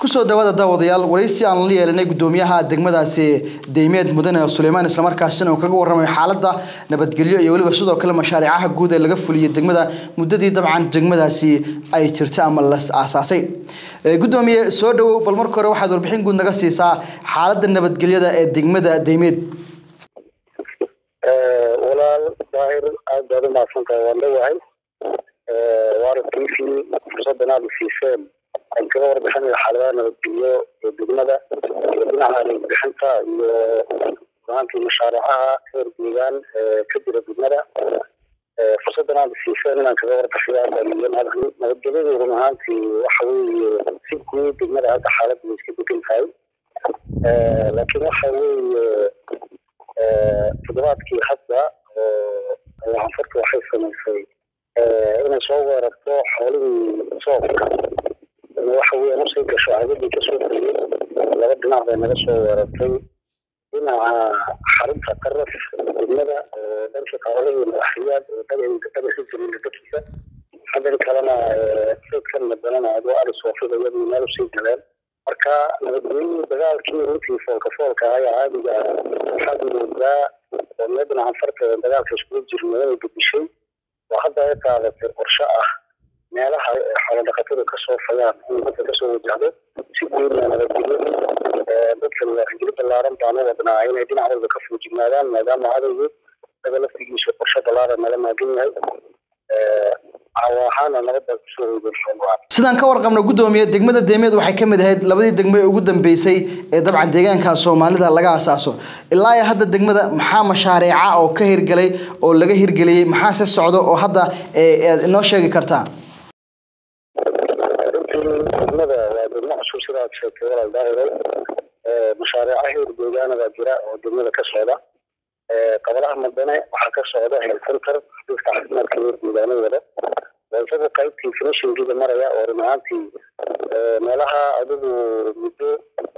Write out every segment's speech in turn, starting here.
kusoo dhawaada daawadayaal waraysi aan la yeelanay gudoomiyaha degmadaasi deymeed mudane suleymaan islamarkaasina uu kaga warramayo xaaladda nabadgelyo iyo weliba sidoo kale mashaariicaha guud ee laga fuliyey degmada muddadii dabcan degmadaasi ay jirtay ama la aasaasay gudoomiye soo dhawow bal marka hore waxaad warbixin guud naga siisaa xaaladda nabadgelyada ee degmada deymeed walaal daahir aad baad u mahadsantahay waan leeyahay waana t v fursaddan aada siiseen aan kaga warbixinaya xaaladaha nabadgelyo ee degmada iyo dhinaca nabadbixinta iyo runaantii mashaariicaha heer deegaan ka jira degmada fursaddan aada siiseen inaan kaga warbixiyo aadaliyo nabadgelyadu run ahaantii waxa weeye si guud degmada hadda xaaladda way iska degan tahay laakiin waxa weeye toddobaadkii hadda oo anfarta waxay samaysay inay soo weerarto xoolihii soofka waxa weeyaan usii gasho cagadii kasoo degay laba dhinac bay naga soo weerartay dhinaca xarunta qaraf degmada oo dhanka xoolihii madaxriyaad oo dhagaxi jiriila dadkiisa xaggan kalena sayidkan madanana adoo ari soofida iyadii meel usii galeen marka nabadgelyadii dagaalkii runtii foolka foolka ayaa caadiga waxaad moodaa oo mee dhinacan farta dagaalka iskugu jirna inay bedishay oo hadda ay qaadatay qorshe ah meelaha xoolo dhaqatadu kasoo fayaan in dadka kasoo wajahdo si guudna nabadgelyadu dadka wacigeli ballaaran baan u wadnaa inay dhinac walba ka fuujignaadaan maadaama cadowgu daga laftigiisu qorshe ballaaran nala maagan yahay sidaan ka warqabno gudoomiye degmada deymeed waxay ka mid ahayd labadii degmo ee ugu dambeysay ee dabcan deegaanka soomaalida laga asaaso ilaa iyo hadda degmada maxaa mashaariica oo ka hirgelay oo laga hirgeliyey maxaa se socdo oo hadda aad inoo sheegi kartaa runtii degmada waa degmo cusub sida aad sheegtay walaal daahiro mashaariica heer deegaanada jira oo degmada ka socda qabalaha madane waxaa ka socda health center xafiiska caafimaadka heer deegaano wada waa isaga qaybtii finishingiga maraya oo run ahaantii meelaha adigu muddo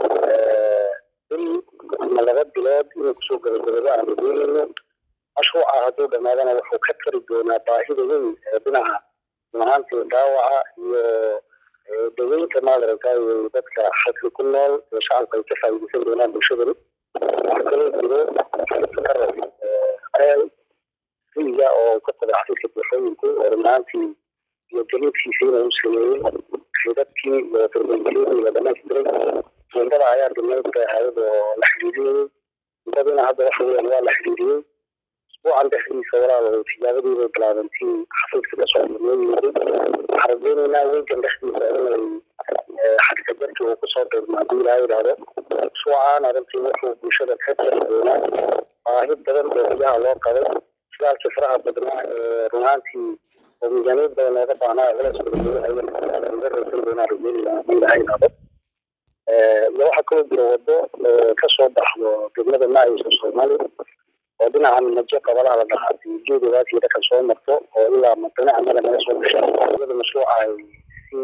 bil ama laba bilood inuu kusoo gabagabado aanu doonayno mashruuca hadduu dhammaadana wuxuu ka tari doonaa baahida weyn ee dhinaca run ahaantii dhaawaca iyo daweynta maadaragtay dadka xadka ku nool ee shacabka ay ka faa'iidaysan doonaan bulshadani waxaa kaloo jiro qarab eel riga oo ka qoday xafiiska buuxooyinku oo runaantii iyo daliidkiisiina u sameeyey xidadkii iyo darbeynkeedii la dhamaystiray jeendada ayaa dhimaydka hayada oo la xidhiidiyey mudadina hadda waxa weeyaan waa la xidhiidiyey usbuucan dhexdiisa walaal tijaabadii bay bilaabantii xafiiska kasoo noo yimid waxaan rajeynaynaa weegan dhexdiisa inay xadkajarki uu kusoo dheermo haddii ilaa yidhaahdo usbuucan arrintii wuxuu bulshada ka jari doonaa baahi badan oo gudaha loo qabay shidaalkii faraha badnaa ee runaantii oo miisaaniyad badan looga baahnaa culays badan raysan doonaa rajeynayna haddii ilaa yidhaahdo iyo waxaa kaloo jira wado kasoo baxdo degmada maayisa soomaali oo dhinaca majo qabalaha la dhahaatay geedogaas iyo dhakan soo marto oo ilaa madane amada naga soo gasha iyada mashruuca ay si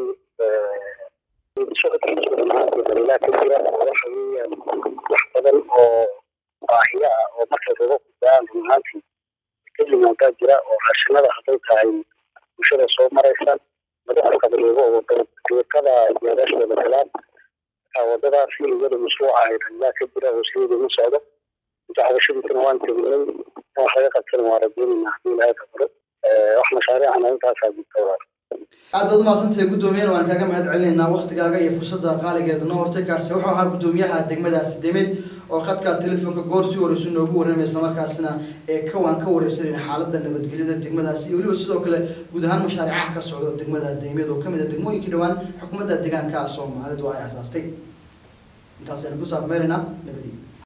socodkiisu dhamaantii daliilaa ka jira waxa weeyaan wax badan oo baahiya ah oo markay kaga gudbaan run ahaantii ka yimaadaa jira oo raashinada hadday tahay bulshada soo maraysa madaxa qabareego oo deeqada jeedashooda galaan wadadaasi iyada mashruuca ay daliilaa ka jira oo sideeda ma socdo dacwashadiisana waan tegnay wax laga qabtana waa rajeynayna haddii ilaahay kabaro wax mashaariicana intaasaa jirta walaal aad baad umahadsantahay gudoomiyana waan kaaga mahad celinaynaa waktigaaga iyo fursadda qaaligeeda noo hortay kaasi wuxuu ahaa gudoomiyaha degmadaasi demed oo khadka telefoonka goor si horeysu noogu warramay islamarkaasina ee kawaan ka wareysanayna xaaladda nabadgelyada degmadaasi iyo weliba sidoo kale guud ahaan mashaariicaha ka socdo degmada deymed oo kamid a degmooyinkii dhowaan xukuumadda deegaanka soomaalidu ay asaastay intaas ayaan ku saabmeeraynaa nabadiyo